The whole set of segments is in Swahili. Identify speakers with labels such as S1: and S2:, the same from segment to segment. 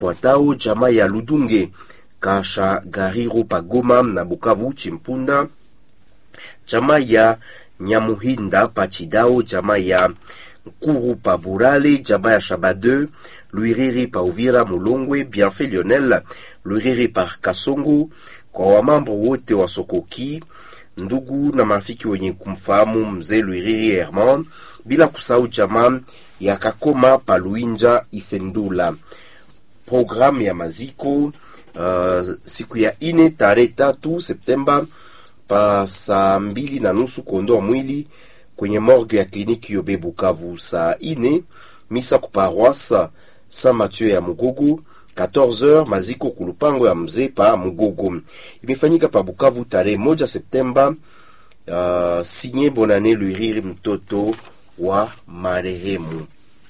S1: Fuatao jamaa ya Ludunge Kasha Gariro Pagoma na Bukavu Chimpunda, jamaa ya Nyamuhinda Pachidao, jamaa ya Nkuru pa Burale, jamaa ya Shabade Luiriri pa Uvira Mulongwe, Bienfait Lionel Luiriri pa Kasongo, kwa wamambo wote wa Sokoki, ndugu na marafiki wenye kumfahamu mzee Luiriri Herman, bila kusahau jamaa ya Kakoma pa Luinja Ifendula. Programu ya maziko uh, siku ya ine tarehe tatu Septemba pa saa mbili na nusu kuondoa mwili kwenye morgue ya kliniki Yobe Bukavu. Saa ine misa kuparoisa Saint Mathieu ya Mugogo 14h maziko kulupango ya mzee pa Mugogo. Imefanyika pa Bukavu tarehe moja Septemba. Uh, sinye Bonane Luiriri mtoto wa marehemu.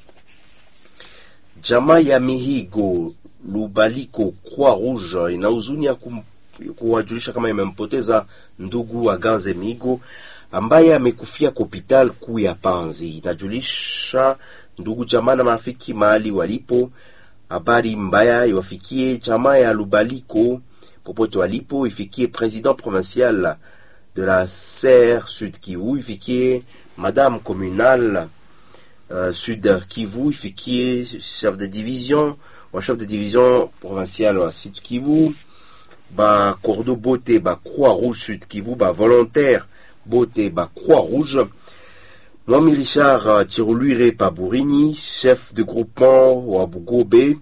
S1: Jamaa ya Mihigo Lubaliko Croix Rouge ina huzuni ya kuwajulisha kama imempoteza ndugu wa Ganze Mihigo ambaye amekufia kwa hospital kuu ya Panzi. Inajulisha ndugu jamaa na marafiki mahali walipo, habari mbaya iwafikie jamaa ya Lubaliko popote walipo, ifikie president provincial de la Serre Sud Kivu, ifikie madame communale uh, Sud Kivu, ifikie chef de division wa chef de division provincial wa Sud Kivu, ba cordo bote ba Croix Rouge Sud Kivu, ba volontaire bote ba Croix Rouge. Mwami Richard Tiroluire pa Burini, chef de groupement wa Bugobe,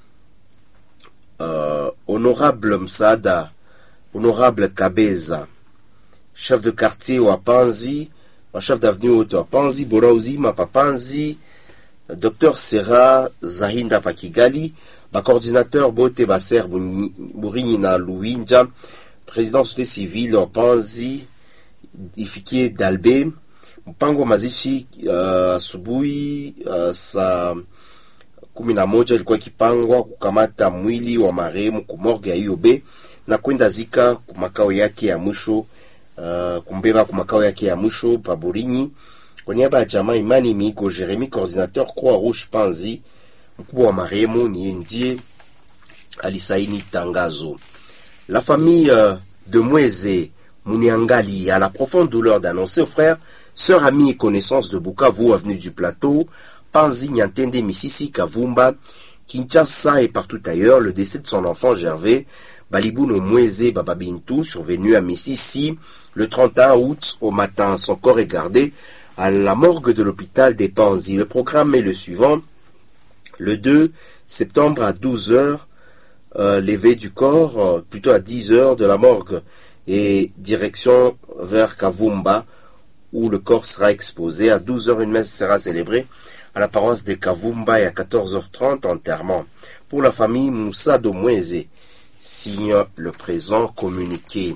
S1: uh, honorable Msada, honorable Kabeza, chef de quartier wa Panzi, wa chef d'avenue wote wa Panzi, bora uzima pa Panzi, Dr Sera Zahinda pa Kigali, ba coordinateur bote ba ser Burini na Luinja, président société civile wa Panzi, ifikie Dalbe, mpango wa mazishi asubuhi uh, uh, saa kumi na moja ilikuwa ikipangwa kukamata mwili wa marehemu kumorge ya IOB na kwenda zika kumakao yake ya mwisho uh, kumbeba kumakao yake ya mwisho paburinyi. Kwa niaba ya jamaa Imani Migo Jeremy, coordinateur Croix Rouge Panzi, mkubwa wa marehemu ni ndiye alisaini tangazo. La famille uh, de Mweze Mouniangali a la profonde douleur d'annoncer aux frères, sœurs, amis et connaissances de Bukavu, avenue du Plateau, Panzi, Nyantende, Mississi, Kavumba, Kinshasa et partout ailleurs, le décès de son enfant Gervais, Balibuno Mweze Bababintou, survenu à Mississi le 31 août au matin. Son corps est gardé à la morgue de l'hôpital des Panzi. Le programme est le suivant. Le 2 septembre à 12h, euh, l'éveil du corps, euh, plutôt à 10h de la morgue et direction vers Kavumba, où le corps sera exposé. À 12h, une messe sera célébrée à la paroisse de Kavumba et à 14h30, enterrement. Pour la famille Moussa Domweze, signe le présent communiqué.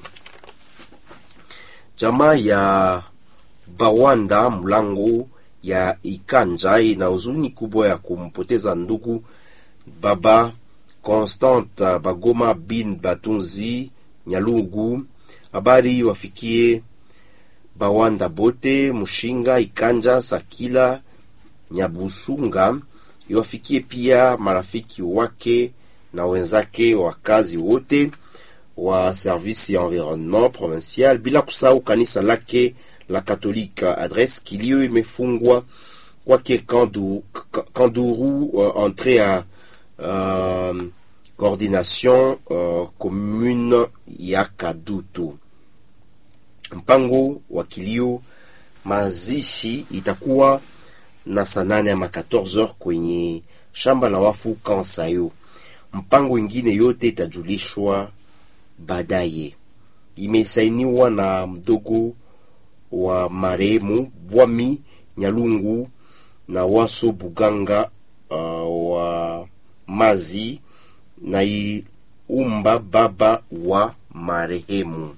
S1: Jamaa ya Bawanda Mlango ya Ikanja ina huzuni kubwa ya kumpoteza ndugu baba Constant Bagoma bin Batunzi Nyalugu habari wafikie Bawanda bote Mushinga Ikanja Sakila Nyabusunga, iwafikie pia marafiki wake na wenzake wa kazi wote wa service ya environnement provincial, bila kusahau kanisa lake la Katolika. Adresse kilio imefungwa kwake Kanduru, Kanduru uh, entrée à uh, coordination uh, commune ya Kadutu. Mpango wa kilio mazishi itakuwa na saa nane ama 14h kwenye shamba la wafu Kansayo. Mpango ingine yote itajulishwa baadaye. Imesainiwa na mdogo wa marehemu Bwami Nyalungu na Waso Buganga uh, wa Mazi na Iumba baba wa marehemu.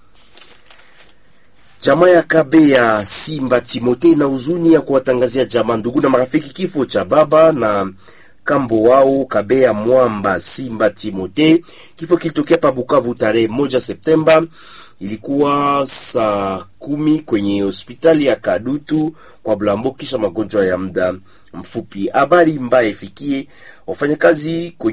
S1: Jamaa ya Kabe ya Simba Timote na huzuni ya kuwatangazia jamaa, ndugu na marafiki kifo cha baba na kambo wao Kabe ya Mwamba Simba Timote. Kifo kilitokea pa Bukavu tarehe moja Septemba, ilikuwa saa kumi kwenye hospitali ya Kadutu kwa Blambo kisha magonjwa ya muda mfupi. Habari mbaya ifikie wafanyakazi kwenye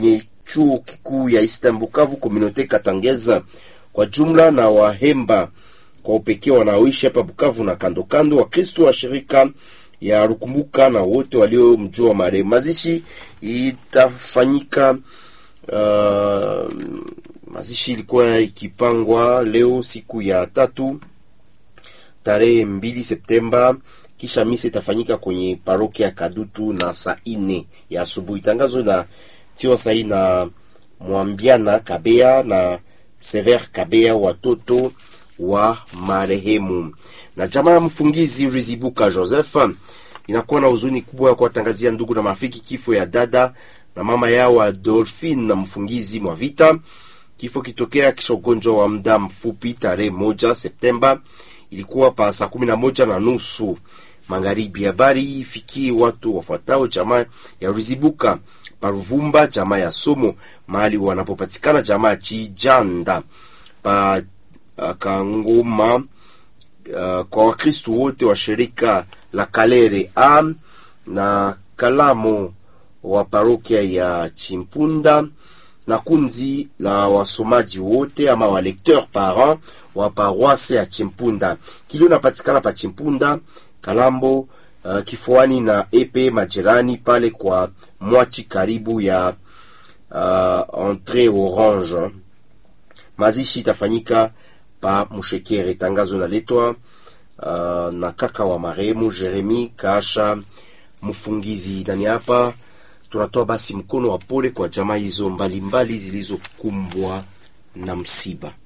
S1: chuo kikuu ya Eastern Bukavu, Communauté Katangeza kwa jumla na Wahemba kwa upekee wanaoishi hapa Bukavu na kando kando, Wakristo wa shirika ya Rukumbuka na wote waliomjua marehemu. Mazishi itafanyika uh, mazishi ilikuwa ikipangwa leo siku ya tatu tarehe mbili Septemba, kisha misa itafanyika kwenye parokia ya Kadutu na saa ine ya asubuhi. Tangazo na tiwa sahi na Mwambiana Kabea na Sever Kabea, watoto wa marehemu. Na jamaa ya mfungizi Rizibuka Joseph inakuwa na huzuni kubwa ya kuwatangazia ndugu na marafiki kifo ya dada na mama yao Adolphine na mfungizi mwa vita. Kifo kitokea kisha ugonjwa wa muda mfupi tarehe moja Septemba, ilikuwa pa saa kumi na moja na nusu magharibi. Habari ifikie watu wafuatao: jamaa ya Rizibuka Paruvumba, jamaa ya Somo mahali wanapopatikana, jamaa ya Chijanda pa uh, Kangoma uh, kwa Wakristu wote wa shirika la Kalere am na Kalamo wa parokia ya Chimpunda na kundi la wasomaji wote ama wa lecteur parent wa paroisse ya Chimpunda. Kilio napatikana pa Chimpunda Kalambo, uh, kifuani na epe majirani pale kwa mwachi karibu ya uh, entre orange. Mazishi itafanyika pa Mushekere. Tangazo naletwa uh, na kaka wa marehemu Jeremi Kasha mfungizi. Nani hapa tunatoa basi mkono wa pole kwa jamaa hizo mbalimbali zilizokumbwa na msiba.